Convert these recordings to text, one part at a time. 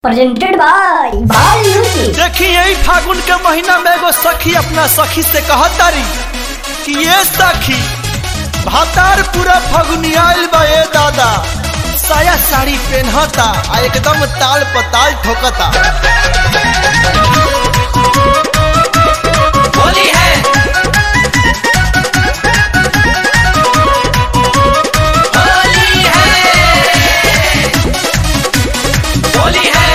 presented by Bal Music. देखी यही फागुन के महीना में एगो सखी अपना सखी से कहतारी कि ये सखी भातार पूरा फगुनी आइल बा ए दादा साया साड़ी पहनता आ एकदम ताल पताल ठोकता होली है होली है होली है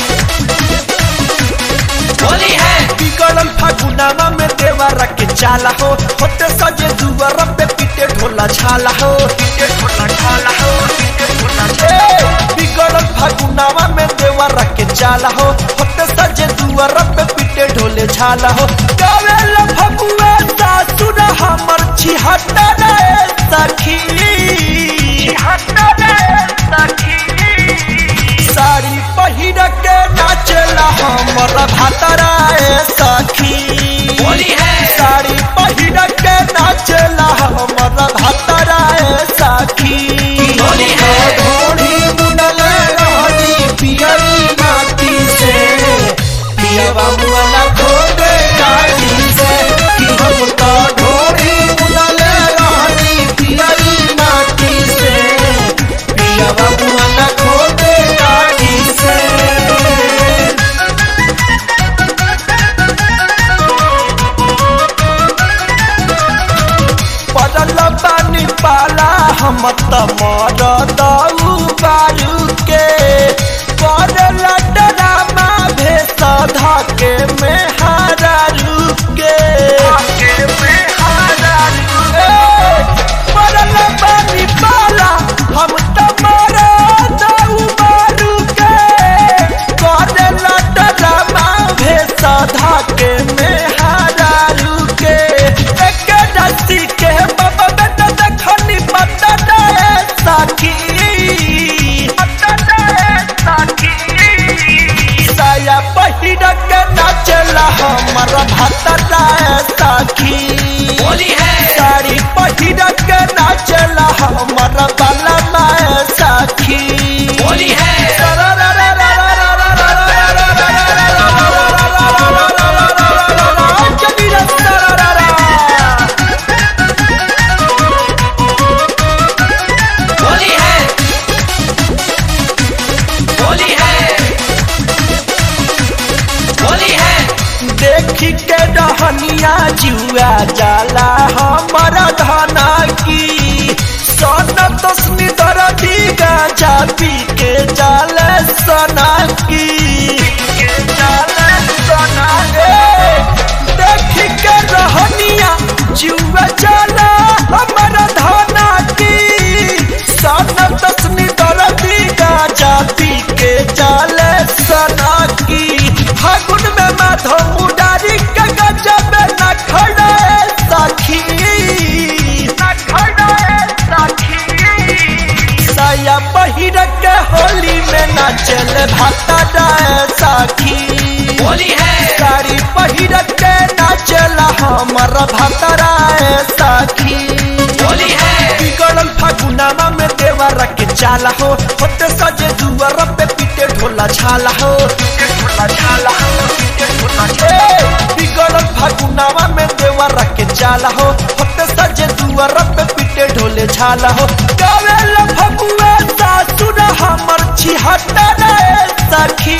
होली है बिगड़ल फागुनामा में देवरा के चाला हो होते सजे दुआर पे पीटे ढोला छाला हो पीटे ढोला छाला हो पीटे ढोला छाला बिगड़ल फागुनामा में देवरा के चाला हो होते सजे दुआर पे पीटे ढोले छाला हो गावेल फगुआ सासुर हमर छिहत्ता रे सखी छिहत्ता रे सखी साड़ी पहिर के नाचला हमर भातरा ए सखी होली है साड़ी पहिर के नाचला हमर भातरा ए सखी होली है। ढोली बुनल रहनी पियरी माटी से पियवा मुअला खोदे काटी से कि हम तो ढोली बुनल रहनी पियरी माटी से पियवा मुअला खोदे काटी से पड़ल बानी पाला हम त मर दऊ बारू के पड़ल डरामा भेस धके में हारू के पड़ल बानी पाला हम त मर दऊ बारू के पड़ल डरामा भेस धके में हारू के एक रस्सी के बाबा बेटा देखनी पता दे सखी पता दे सखी साया पहिर के नाचला हमर भाता दे सखी होली है साड़ी पहिर के नाचला हमर बाला माए सखी होली है होली है होली है होली है देखी के रहनिया जुआ जाला हमर धना की सन तस्मी दरदी गांजा पी के जाल सना की देखी के रहनिया जुआ जाला हमर धना की सन तस्मी दरदी गांजा पी के जाल सना की फागुन में माधव मुडारी के गजब न खड़े सखी न खड़े सखी साया पहिर के होली में नाचल भाता डाए सखी होली है साड़ी पहिर के नाचल हमर भातराए सखी होली है बिगड़ल फागुनामा में देवरा के चाला हो होते सजे दुआर पे पीटे ढोला छाला हो पीटे ढोला छाला हो पीटे ढोला छाला बिगड़ल फागुनामा में देवरा के चाला हो होते सजे दुआर पे पीटे ढोले छाला हो गावेल फगुआ सासुर हमर छिहत्ता रे सखी